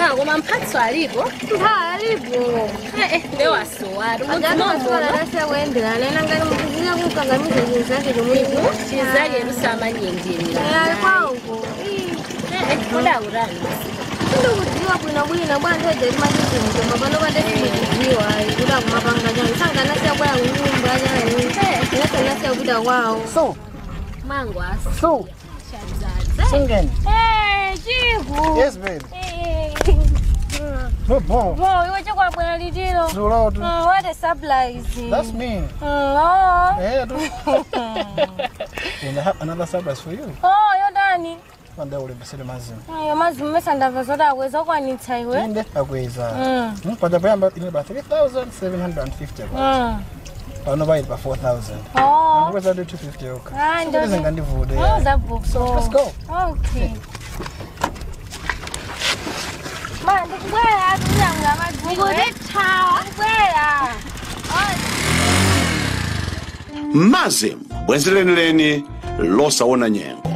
Ah, koma mphatso alipo alipo Eh, eh, nde wasowari ajati maswala umudzimomono tasiyakuyendera nena ngati mukuzinya kukangamiza chinthu chake chomwecho chizake lusamanyenjerera ali kwauko kudaurani ndikudziwa bwinobwino bwantheje timachizimutoma pano pandesikudziwa kuti akumapanga chani sanganasiya kwaya kunyumba chani inasanasiya kupita kwawo So, mangwasa so, singing. chiku Yes, baby. No ball. bo iwe chakwabwera litiro So loud. Mm, what a surprise That's me. Mm, oh. Yeah, do. and I have another surprise for you. oh yodani One day we'll be sitting mazim. ayo mazimu mesa ndamva zoti akweza ukwanitsa iwe Inde akweza. Mm. Hmm, Kwa japo yamba ine ba 3750 kwa. Mm. Pano ba ba 4000. Oh. Akweza do 250 yoka. Ah, Ndizo ndozi- ngandivude. Oh, zabhuko. So let's go. Okay. Ma, ndikubwera atulanga madziwo. Ndikudethawa. Ndikubwera. mazim bwenzi lenileni losawona nyengo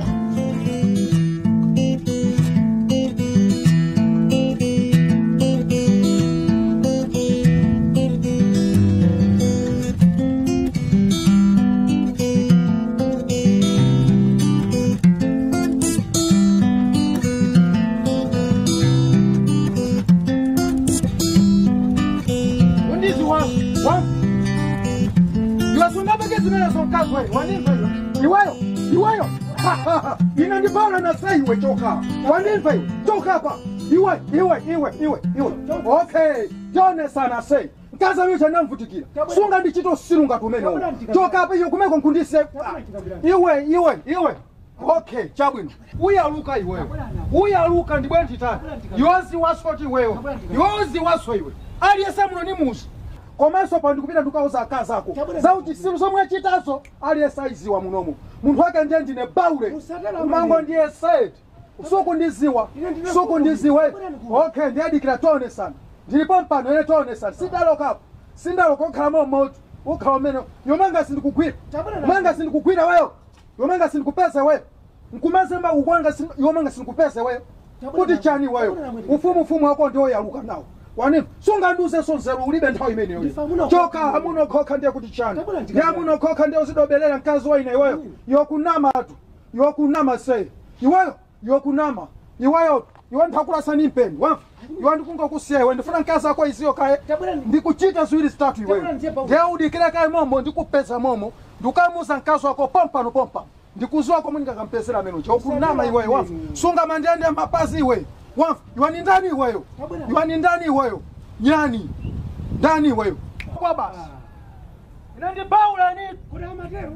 Undizi wa wa. Iwasungabe zimene zonkazi wewe. Wanimva iwe. Iweyo. Iweyo. Inandibala na sasa iwe choka. Wanimva iwe. Choka hapa. Iwe, iwe, iwe, iwe, iwe. Okay. Jone sana sei. Kaza wewe chana mvutikira. Sunga ndichito sirunga tumene. Choka hapa iyo kumeko nkundise. Iwe, iwe, iwe. Okay, chabwino. Uyaluka iwewe. Uyaluka ndibwe ntitani. Yozi wasoti wewe. Yozi waso iwe. Aliyesa muno ni musi. komanso pa ndikupita ndikauza akazi ako zauti silu zomwe achitazo aliyesa aiziwa munomu munthu wake ndiye ndine baule kumango ndiye said sukundiziwa sukundiziwe okay ndiyadikira tionesana ndilipo mpano ene tionesana sindalokapo sindaloka okhalamo mmodzi ukhala umene yomanga sindikugwira umanga sindikugwira weyo yomanga sindikupeze weyo nkumazemba ukwanga yomanga sindikupeze weyo kuti chani weyo ufumu ufumu wako ndiwo yaluka nawo wanini sunganduze sonzero ulibe nthawi imeneyo choka hamunokhoka ndiye kuti chani ndi hamunokhoka ndiye uzidobelela mkazi waine iweyo yokunama atu yokunama sei iweyo yokunama iweyo iwe nthakulasani mpeni wamva iwe ndikungokusiya iwe ndifuna mkazi ako iziyo kaye ndikuchita ziwiri zitatu iweyo ndiye udikire kaye momo ndikupeza momo ndikamuza mkazi wako pompano pompano ndikuziwa komwe ndingakampezera amene ucha ukunama iweyo wamva sunga mandende mapazi iweyo wamva iwe ni ndani iweyo iwe ni ndani iweyo nyani ndani iweyo kwa basi inandibaula ni kuna matero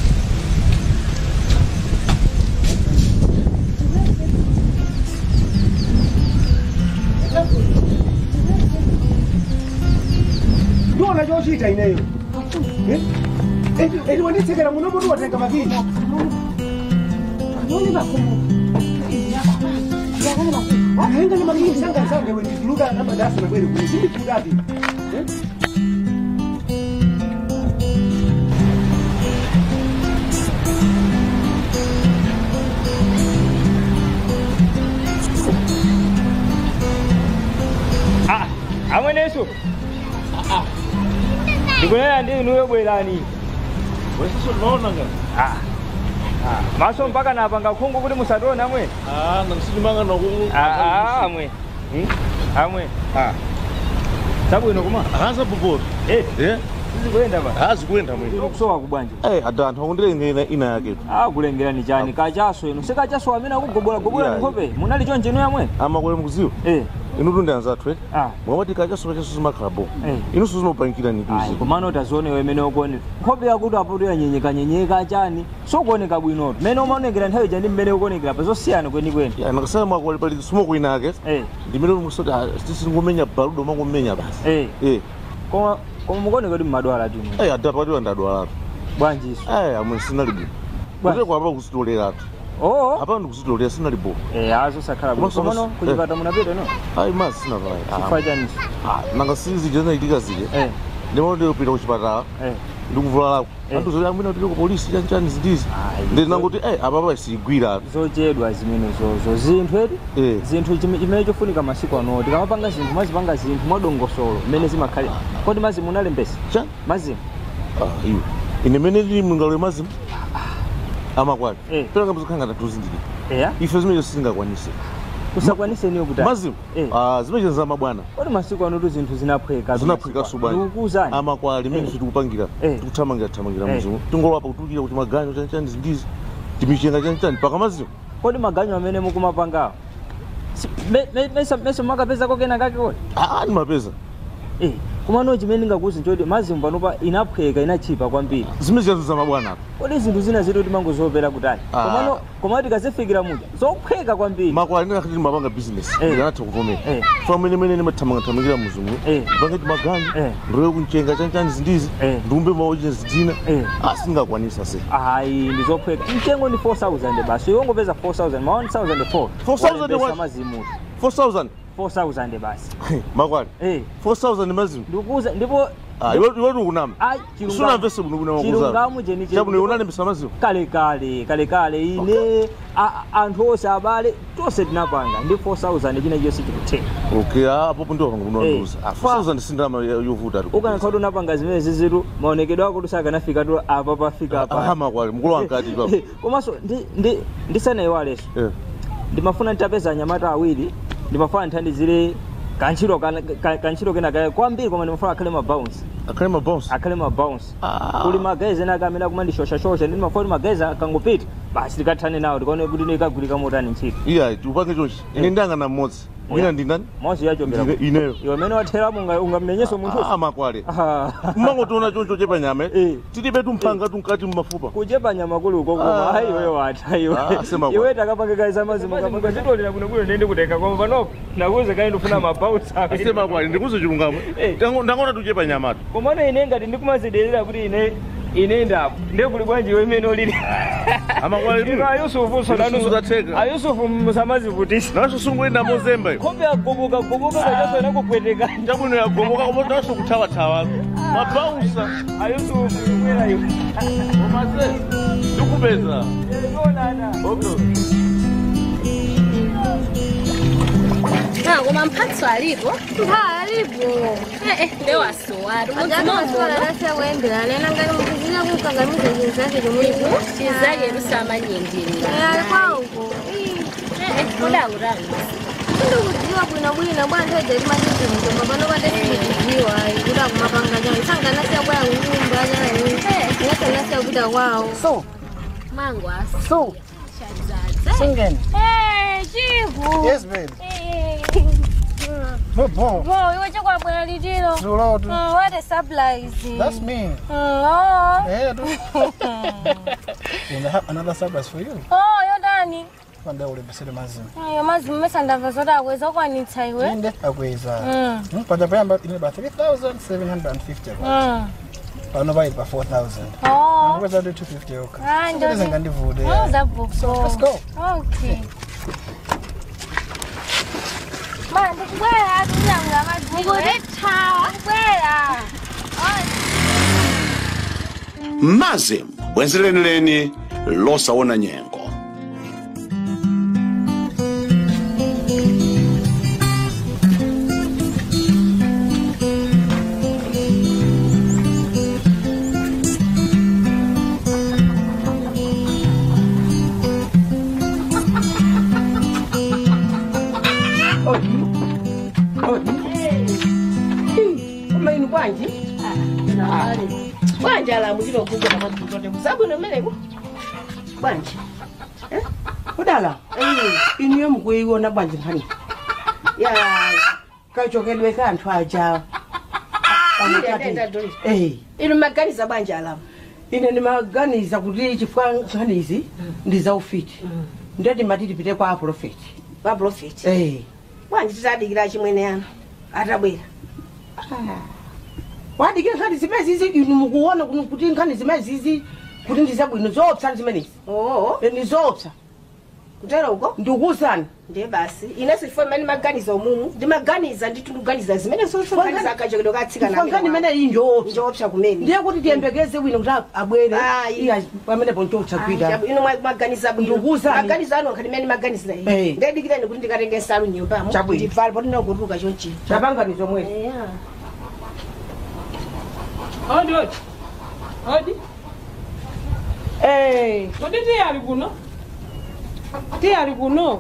ndiona chochita ineyo eti wanditsekera muno muti watenga makini ahenga ni makini sanga sanga we ndituluka na madasa na kweli kuli sinditulukapi amweneso ndikunena ndi inuyo bwerani wesiso naonanga Ah. Ah, maso mpaka napanga khungu kuti musationa amwe ah namsilimanga noku Ah, ah, amwe Hmm? amwe ah sabwino kuma akanza popoto Eh, eh sizikuyenda pa azikuenda mwini kusowa kubwanja eh ada anthu akundilengera ina yake ah kulengerani chani kachaso inu sikachaso amene akugobola gobola Yeah. nkhope munali chonje inu yamwe amakole mukuziwa eh inu tunde anzathu eh ah mwamati kachaso kachaso zimakhalabo Eh. inu sizimapanikira Ayi, nikuzi kumano tazione imene ukuoneka nkhope yakuti apoto yanyenyeka nyenyeka chani sokuoneka bwinoto mmene umaonekera nthawi ija ndi mmene ukuonekera pa zosiyana kwenikweni ya nakasala mwakole pali smoke ina yake eh ndimene musoti tisingomenya baludo mangomenya basi eh eh koma koma mukuoneka kuti mmadwala tinu eh ada patiwa ndadwalatu bwanjiso eh amwe sinali bwino Bwa- kuti kwapa kusitoleratu oo apa ndikuzitolera sinali bo eh azo sakhala bwino Komanso- komano kuchipata munapita no ayi masi sinavaya chifukwa chaniso nanga sizi jena itika zile eh ndimaonde upita kuchipatala eh ndikuvula lako Eh. anduzoti amwina tili ku polisi chanchani zidizi Ayi. ndi nanguti eh apapa siyigwira zochedwa zimenezozo zinthu edi Eh. zinthu chime- chimene chofunika masiku ano tikamapanga zinthu mazipanga zinthu mwadongosolo mmene zimakhale kodi mazimu unalembesa cha mazimu Ah, iwe ine mene lili mlingalo mazimu amakwati Eh. peranga mzikhala ngati tuzindikira eya ife zimene singakwanise usakwaniseniyo kuti mazimu Eh. ah, zimene za mabwana kodi masiku ano tu zinthu zinaphweka zinaphweka subani ndikukuuzani amakwali imene Eh. ife tikupangira Eh. tikuthamangira thamangira Eh. muzimu tingolapa kutukira kuti maganyo chanchani zindizi timichenga chanchani paka mazimu kodi maganyo amene mukumapangawo Si- me- me- mesa- meso makapeza kokena kake kodi ah ni mapeza Eh, kumano chimene ndingakuuza choti mazimu panopa inaphweka inachipa kwambiri zimene ziyazo za mabwana apa kodi zinthu zina zitu timangozopera kutali Ah. komano komano tikazifikira muja zophweka kwambiri makwali ndingakhati timapanga business Eh. ikanatha kuvomera Eh. fa mene mene ndimathamangathamangira muzimu Eh. ndipange timaganyo Eh. ndiloye kunchenga chanchani zindizi Eh. ndiumbe maoche zidina Eh. ah singakwanisa se ayi ndizophweka mtengo ndi 4000 basi iwe ungopeza 4000 ma 1004 4,000 walembesa what? mazimu 4000 4000 basi makwali eh 4000 mazimu ndikukuza ndipo ah iwe iwe ukunama ayi chilungamo- sunamvese buno kuna chilungamo cheni chabuno unalembesa mazimu kale kale kale kale ine a- anthu onse abale tonse tinapanga ndi 4000 china chonse chikutheka okay ah apopo ndiwo panga buno Eh. wanduza ah 4000 sindama yovuta ari ukanakhala kuti unapanga zimene zizitu maonekedwe ako tusakanafika tu apa pafika ah apa makwali mkulu wankati papo komanso ndi- ndi- ndisanayiwaleso eh ndimafuna nditapeza anyamata awiri ndimafuna nthandizire kantchito kana- ka- kantchito kena kaya kwambiri koma ndimafuna akhale mabounce akhale mabounce akhale mabounce Ah. kuli magezi ena akamene akumandishoshashosha ndi ndimafuna kuti magezi akangopita basi tikathane nawo tikaone kuti ikagwirika motani ntchito iya tiupange chonchi ine ndangana mmodzi wina ndi ndani mosi yachokera Ndine- ineyo iwe amene watheramo unga- ungamenyenso munthu ah makwali Ah. mmangotiona choncho chepa nyama Eh. tilibe tumpanga tunkati mmafupa kuchepa nyama kuluko koma Ah. hayi iweyo watha iwe Ah, sema kwa. iwe takapangikaisa mazimu kapanga chitolera kuno kuno ndende kutenga koma panopo nakuze kayi ndifuna mabounce ase makwali ndikuze chilungamo Eh. Tango- ndangona tuchepa nyamatu komano ine ngati ndikumazidelera kuti ine ine ndapo ndekuli bwanji iwe imene ulili amakwali ino ayusufu Yusufu zatheka. ayusufu musamazivutisa naso sunguyenda mozemba iyo khope agoboka goboka kachasona kupweteka chabwino yagomoka komo naso kuthawathawa mabausa ayusufu ikwera iwe omase ndikupeza Ah, koma mphatso alipo ha alipo Eh, eh, ndewasowari agati maswala umudzinomuno lasiyakuyendera nena ngati mukuzina kukangamiza chinthu chake chomwecho chizake lusamanyinjirira ali kwauko kudaurani sindikudziwa bwinobwino bwana nthoje timachizimutoma pano pate sindikudziwa kuti akumapanga chawo isanganasiya kwaya kunyumba chayi inasanasiya kupita kwawo So, mangu so, singing. chiku Yes, babe. No, bon. bo iwe chakwabwera litiro So loud. Mm, what a surprise That's me. Mm, oh. Yeah, dude. and I have another surprise for you. oh yodani One day we'll be sitting mazim. ayo mazimu mesa ndamva zoti akweza kwanitsa iwe Inde akweza. Mm, Hmm, But the about in about 3,750. mm. Pano by about 4,000. Oh. Where's that 250 okay? Ah, So ndio. this ngandi vude. Oh, zabhuku Let's go. okay ma ndikubwera kunyamula madzimu ndikuthawa ndikubwera mazim bwenzi lenileni losaona nyengo umaini bwanji bwanji alamuliro okugola matutode kusabwino mmereko bwanji Eh? kudala iniyo mukuyiwona bwanji mphani ya kachokedwe kanthu aja inu maganiza bwanji alamu ine ndimaganiza kuti chifukwa nkhanizi ndi zaufiti ndeti matitipite kwa aprofeti wa profeti Eh. bwanji titadikira chimwene ano atabwera wadikira nkhani zimezizi inu mukuona kuno kuti nkhani zimezizi kuti ndizabwino zoopsa zimenezi oo Eh, ndi zoopsa kutero uko ndikuwuzani ndiye basi ine sifo imene maganiza umumu ndimaganiza ndithu ndikuganiza zimene sosoganiza akachekedo katsika fangani imene iyi njoopsa njoopsa kumene ndiye kuti tiyembekeze wino kuti abwere Ayi. iya pamenepo nchoopsa kwita ino mwaganiza Ndikuwuzani. maganiza anu nkhati imene maganiza Eh. ndedikireni kuti ndikatenge nsalu nyumbamo Chabwino. ndibvale poti ndinongotuluka chonchi chapanganizo mwene eya odi odi odi Eh, kodi tiye ali kuno tiye ali kuno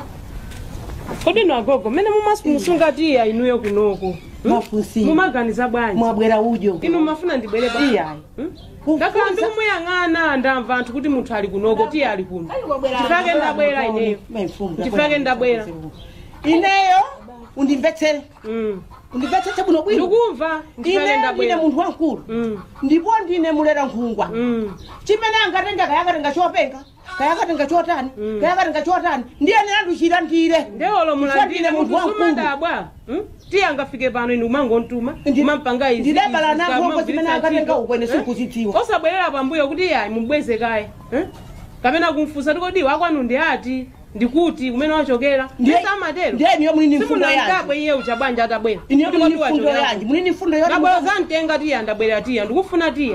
kodi no agogo mmene mumasunga tiye inuyo kunoko mafunsi mumaganiza bwanji mwabwera ujo inu mafuna ndibwere ba iyayi ndakhala ndikumuyang'ana ndamva anthu kuti munthu ali kunoko tiye ali kuno chifake ndabwera ineyo chifake ndabwera ineyo undimvetsere Mm. undimvetsetse bwino bwino ndikumva chifake ine ndine ndabwera munthu wankulu Mm. ndipo ndine mulera nkhungwa Mm. chimene angatenga kayakatenga chopenga kayakatenga chotani kayakatenga chotani ndiyene anduchira ndire ndewolo mulandire munthu munthu wankulu sumadabwa Mm? tiye angafike pano inu umangontuma umampanga izi ndidabala izi, nakhombo ukamagwiritsa zimene akatenga ntchito. ukwene Eh? sikuzidziwa osabwerera pambuyo kuti yayi mubweze kaye eh? kapena kumfunsa tikodi wakwanu ndi ati ndikuti kumene wachokera ndisamatero ndiye niyo muli ni mfundo yanji simunangabwe iye uchabwanja atabwera iniyo Kuti muli ni kodi mfundo wachokera yanji muli ni mfundo yoti nabwera zantenga tiya ndabwera tiya ndikufuna tiya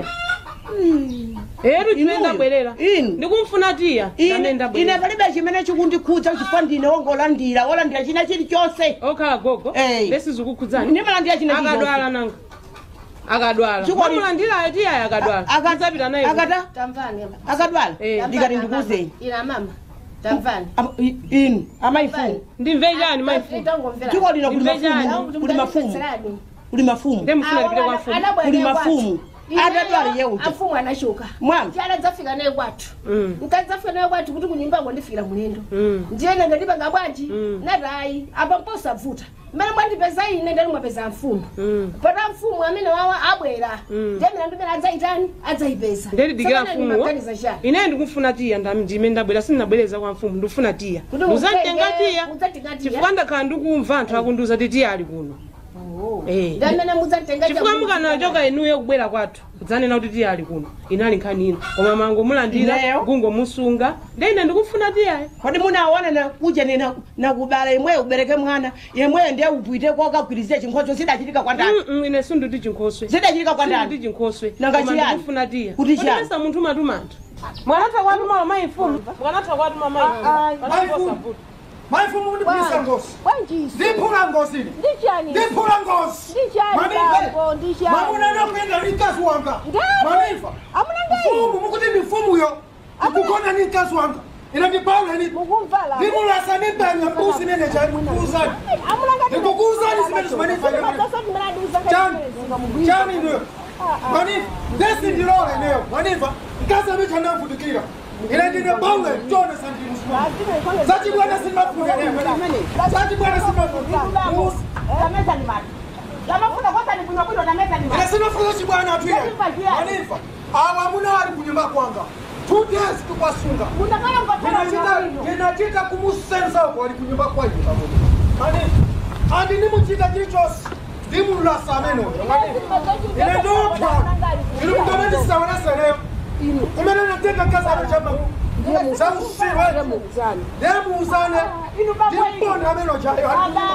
etu chimene ndabwerera inu ndikumfuna tiya ine amene ine ndabwerera palibe chimene chikundikhudza chifukwa ndine wongolandira wolandira china chilichonse okhala gogo Eh. lesizikukhudzani ndimalandira china akadwala nanga akadwala Chikoli- mamulandirayo tiyayo akadwala Aka- adzapita naye akata tamvani akadwala Eh. ndikati ndikuwuzeni ina mama tamvani Ama- i- inu amayifumu ndimve chani maifu chiko lino kuli Ndimve chani? mafumu kuli mafumu kuli mafumu ndemufuna lipite kwa mfumu kuli mafumu atadwala yeuja afumu anachoka Mwana. chana dzafika naye kwathu Mm. nkadzafika naye kwathu kuti kunyumbango ndifikira mulendo Mm. ndiye nenge ndipanga bwanji Mm. natayi apa mposavuta mmene mwandipeza ine ndali mwapeza mfumu Mm. pata mfumu amene wawa abwera Mm. ndiye mina ndimene adzayitani adzayipeza ndedidikira Tsopano mfumuwo ndimaganiza chani ine ndikufuna tiya ndami ndime ndabwera sindinabwereza kwa mfumu ndikufuna tiya Kuti muzanditenga utenge- tiya udzatenga tiya? chifukwa ndakhala ndikumva anthu akundiuza ti tiya ali kuno Eh. ndiye mmene mudzatenga chifukwa mukanachoka inuyo kubwera kwathu kudzanena kuti tiya ali kuno inali nkhani ino koma mango mulandira Ineyo? gungo musunga ndi ine ndikufuna tiyayo kodi munaona na kuja nena nakubala imweyo ubereke mwana yemweyo ndiye upwite kokagwirizire chinkhoso zidachitika kwa ndani Mm, mm, ine sinduti chinkhoswe zidachitika kwa sinduti ndani chinkhoswe Nanga Koma chiyani? ndikufuna tiya Kuti chiyani? Kodi munthu matumanthu mwanatha kwatuma mayi mfumu mwanatha kwatuma mayi mfumu maifumu ndipulisa ngosi ndiphula ngosi ine Ndichani? ndiphula ngosi Ndichani babo, ndichani? mamunanapenda ni mkazi wanga Ngani? manifa Amuna ngani? mfumu mukuti ni mfumuyo ikugona ni mkazi wanga ina ndipaula ni Mukumvala. ndimulasa nibanya mbuzi nene chani kuuzani Amuna ngani? ndikukuuzani zimene zimanifanya chani chani ndiyo manifa desi ndilole neyo manifa mkazi amicha ndamvudikira ine ndine paule chone sandimusimama zachibwana simafune neyo manifa zachibwana simafune ine sinofuza chibwana atuye manifa awa muna ali kunyumba kwanga two days tukwasunga ndinachita kumusenza uko ali kunyumba kwanyu manifa andi nimuchita chilichonse ndimulasa ameno ine ndopwa ili mtomenisaoneseneyo kumene natenga kazano chama zausirwe ndemuuzane ndimbona ameno chayo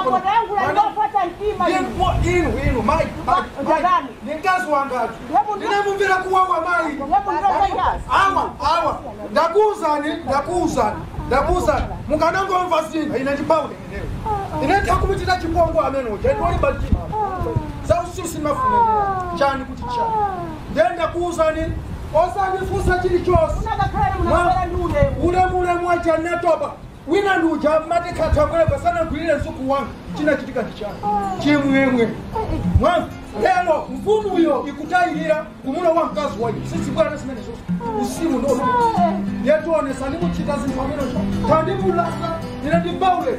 inu inu mai ni mkazi wangatu ndinemumvira kuwawa mai awa awa ndakuuzani ndakuuzani ndakuuzani mukanangomva zina ine ndipaule ineyo ine ndakumuchita chipongo ameno chendolibatima zausisi mafunenera chani kuti chani ndenda kuuzani osandifusa chilichonse ulemule mwacha netopa wina nduja matikhathakwelepa sanagwirire msuku wanga china chitika ndichani chimwemwe mwa lero mfumu uyo ikutayirira kumulo wa mkazi wanyu sisibwana simene zoso usimu nono yetionesa ndimuchita zinthu amenocho tandimulasa ine ndimbaule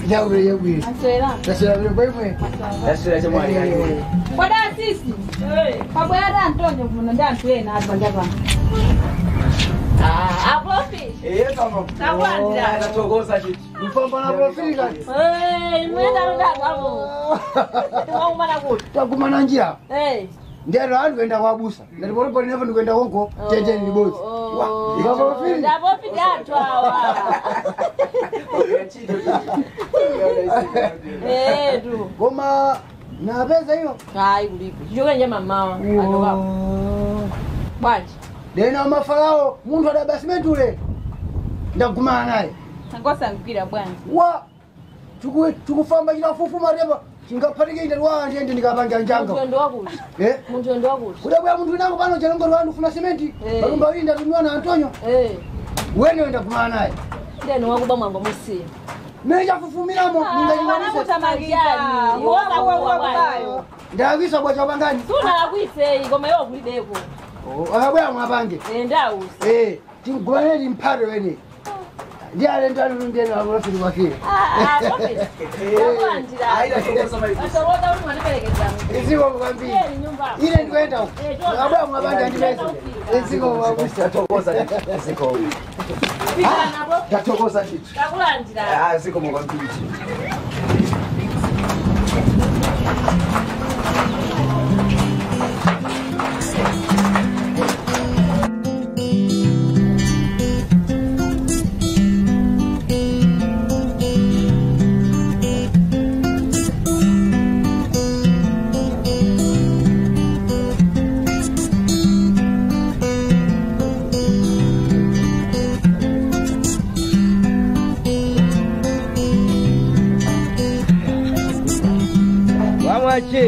Yawe yawe. Aswera. Tasira vile kwemwe. Tasira chemwali kali. Koda sisi. Pabwera Antonio muno ndantwena abanja bana. Ah, aprofi. Eh kama. Takwandira. Anatokoza chichi. Mfamba na profili kali. Eh, mwenda rudagamo. Tiwaumana kuti. Takumana njia. Eh. Ndiyo andu kwenda kwabusa. Ndalipolipo nevo ndikwenda konko. Tete ni bosi. Wa. Iba profili. Ndapofi datu awa. Eh, tu. Koma na pesa hiyo. Hayi kulipo. Chichokenje mamawa. Atoka. Bwanji. Dena mafarao muntu adabasimenti ule. Ndakumana naye. Ngosa mpira bwana. Wa. Tuku tukufamba ila fufu mareba. Chingapatike inde wa ndiende ndikapanga njanga. Muntu ndo wakuti. Eh? Muntu ndo wakuti. Kudabwa muntu nangu pano chalongo lwandu funa sementi. Eh. Balumba winda tumiwa na Antonio. Eh. Wene wenda kumana naye. Ndeni wakuba mwambo musiya. Meja fufumiramo ningalinganise. Kutamagani. Woza kuwa bwayo. Ndagisa bwa chabangani. Suna lakwise igoma yo kulideko. Akabwa mwapange. Eh, ndausa. Eh, tingwaneli mpado wene. Ndiale ndalo ndena abafiri bakire. Ah, ah, kopi. Takwandira. Aida tokoza mali. Atoroda uri mwanipelekeza. Iziko mkwambi. Yeni nyumba. Ile ndikwenda huko. Eh, toka. Akabwa mwapange ndibese. Iziko mwabusa. Tokoza ziko. Pika nabo. Tatokoza chichi. Takulandira. Ah ziko mwakwambiri. Wamwache.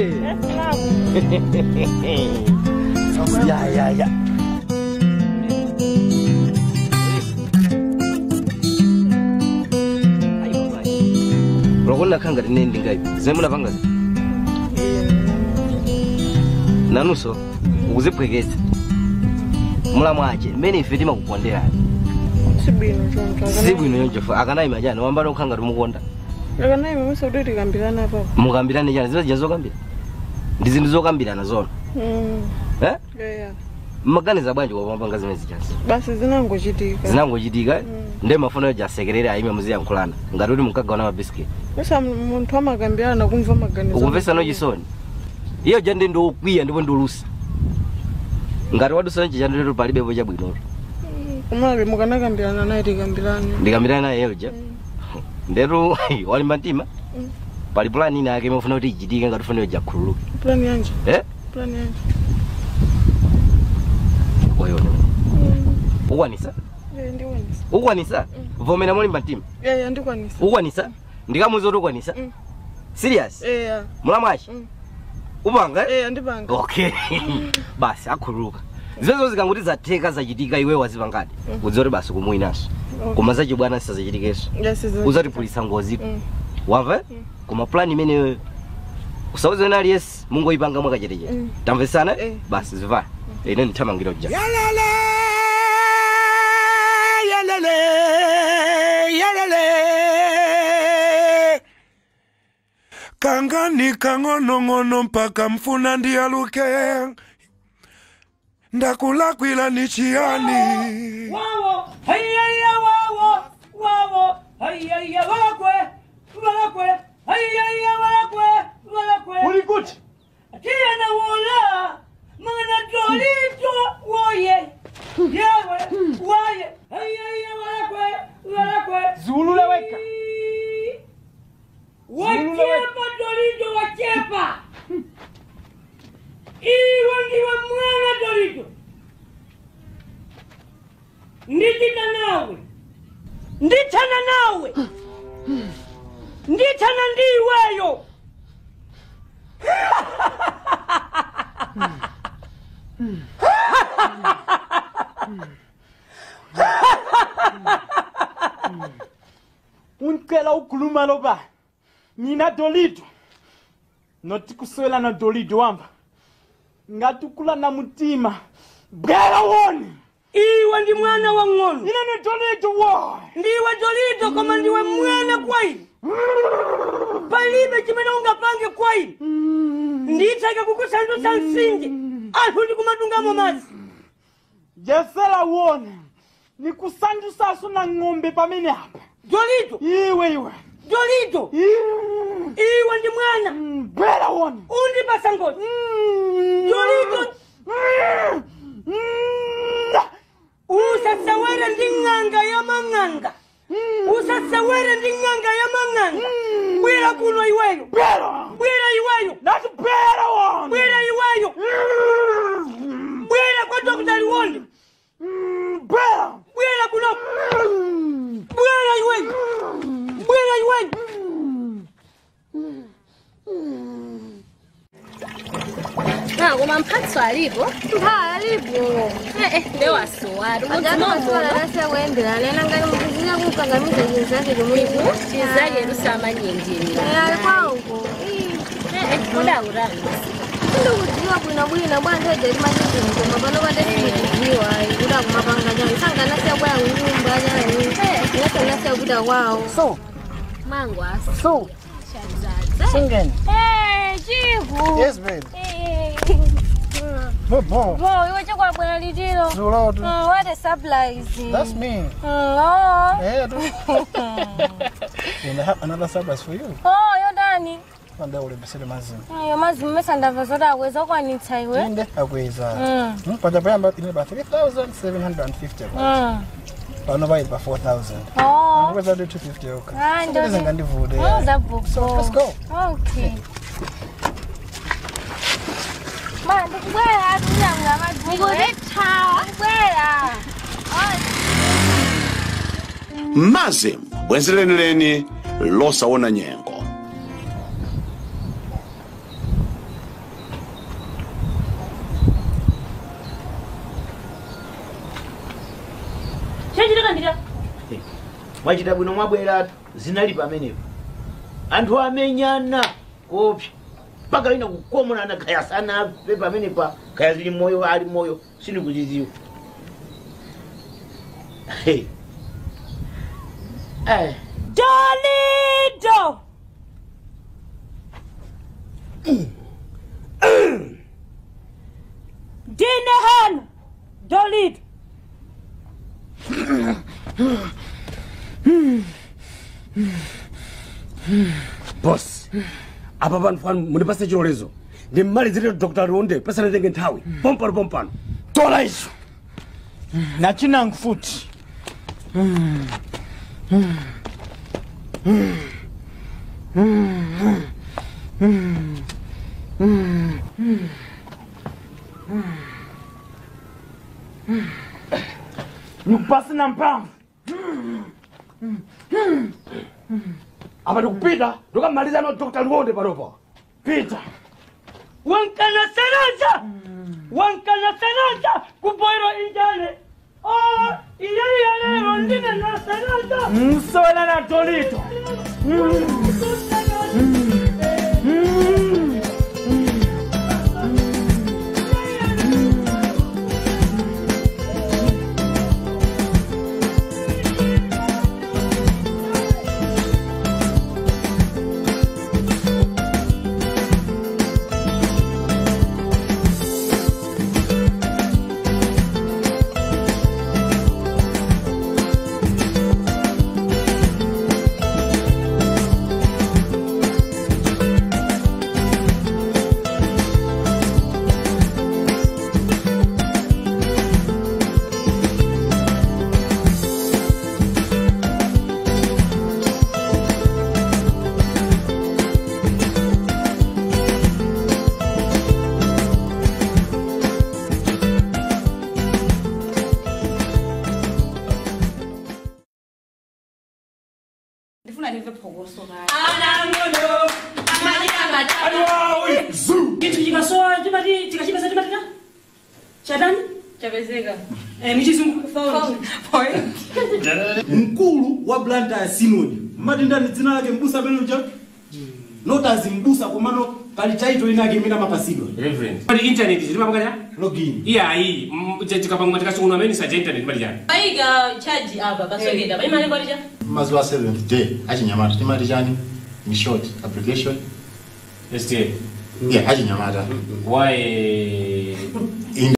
Ya ya ya. ulakona khanga tinendi ngaipi zimene munapanga nanuso ukuziphweketsa mulamwache mmene ife timakukonderani sibwino choncho sibwino yonchofa akanayi majani wambana kukhanga timukonda akanayi mamisa kuti tikambirana papo mukambirane chani zina zija zokambira ndi zinthu zokambirana zona Mm, eh? eya mmaganiza bwanji wapambanga zimene zichazi basi zinangochitika zinangochitika ndiye mafuna yoja asekerere ayime muziyankhulana ngati kuti munkagawana mabisiketi basa munthu amakambirana kumva maganizo ukumvesano chisoni iyo ja ndi ndiokwiya ndipo ndiolusa ngati wadusana chicha nditetu palibepo chabwinoto komabe mukanakambirana naye tikambirane ndikambirana naye yoja ndetu walimba mtima Mm. pali pulani ina yake imafuna kuti ichitike ngati ufuna yoja akhululuke plani yanje eh plani yanje oyono ukwanisa Eh, ndikwanisa ukwanisa vomera molimba mtima eya ndikwanisa ukwanisa ndikamuza kuti ukwanisa Mm. serious eya mulamwachi upanga eya ndipanga okay basi akhululuka zimenezo zikanguti zatheka zachitika iwe wazipangadi udziwa kuti basi kumwinaso koma zachibwana sisazachitikenso yasiza uzatipulisa ngozi Mm. wamva koma plan imeneyo usauze wena aliyesi mungoyipanga mwakachetechete Mm. tamvesana basi zivana ine ndithamangira uja yalele yalele kangani kang'onong'ono mpaka mfuna ndiyaluke ndakulakwila ni chiyani wawo hayaya wawo wawo hayaya walakwe walakwe hayaya walakwe walakwe ulikuti tiyana wola mana dolito woye yawe waye hayaya walakwe walakwe Zulule weka. wachepa dolito wachepa iwe ndiwe mwana dolito ndichita nawe ndithana nawe ndithana ndiweyo uncela ukhuluma loba mina dolito noti kuswela na dolito wamba ngati ukula na mutima bwera woni iwe ndi mwana wa ng'ono ine ni dolito wo ndiwe dolito koma ndiwe mwana kwayi palibe chimene ungapange kwa ine nditheke kukusandutsa msinje anthu ndikumatungamo madzi jesera uone nikusandusaso na ng'ombe pamene apa jolito iwe iwe jolito iwe ndi mwana bwera uone undipasa ngozi jolito usasewere ndi ng'anga ya mang'anga usasewere ndi ng'anga ya mang'anga bwera kuno iweyo bwera iweyo nati bwera wone bwera iweyo bwera kwa dokta liwonde bwera bwera kuno bwera iweyo bwera iweyo Na koma mphatso alipo? Mpha alipo. Eh eh ndewa asowari. Ajana maswala lase kuendera lena ngani mukuzina kukangamiza jinsi yake kumuibu. chizake lusamanyendini Eh alikuwa uko. koda urani Ndikudziwa bwino bwino bwana teje limanyiti mkoma pano pande sikudziwa kuda kumapanga jani sanga nasiya kwaya kunyumba jani. Nasa nasiya kuda kwao. So, Mangwa. so, singing. Eh chiku. Yes, babe. Eh. Good boy. Bo, iwe chakwa bwana litiro. Zulawatu. Mm, what a surprise. That's me. Mm, oh. Yeah, dude. and I have another surprise for you. Oh, yo ndani. One day we'll be sitting mazim. Ayo mazi mmesa ndava zoti akweza okwanitsa iwe. Inde akweza. Mm. Hmm? But I about in about 3,750 Mm. Pano by about 4,000. Oh. Akweza do 250 okay. Ah, So ndo- this is ngandivude. Oh, zabhuko. So let's go. Okay. Ma, ndikubwera atuya ngamadziwe. Ndikuthawa. Ndikubwera. mazim bwenzelenileni losawona nyengo chachitika ndika mwachita bwino mwabweratu zinali pamenepo anthu amenyana kopsa mpaka ina kukomonana kaya sanafe pamenepa kaya zili moyo ali moyo sindikuchiziwa Hey. Eh. Dolido! Dine hano! Dolido! boss apa pano pano mundipase chilolezo ndimmalizire dr ronde pesana tenge nthawi pompano pompano tola izo nachinangu futi nikupasi na mpamvu apa ndikupita ndikamaliza no dr ronde panopa pita Wankana sananza! Wankana sananza! Kupoiro injane! Oh, iyali yalero ndine na sananza! msowela na tolito ndifuna ndimve phokoso Anangono! Awawi! Kitu chikasoa timati tikachipesa timatika? Chatani? chapezeka Eh, michizungu found. mkulu wa blanta ya sinodi mmati ndani dzina lake mbusa amene uja notazi mbusa komano pali title inake imene amapasidwa pali internet zili mapakati login iyayi tikapangwa tikasunguna amene saja internet pali chani Paiga chaji apa pasogenda. Pai mali kwalija. mazuva 7th day achinyamata timati chani ni short application sta yeah achinyamata why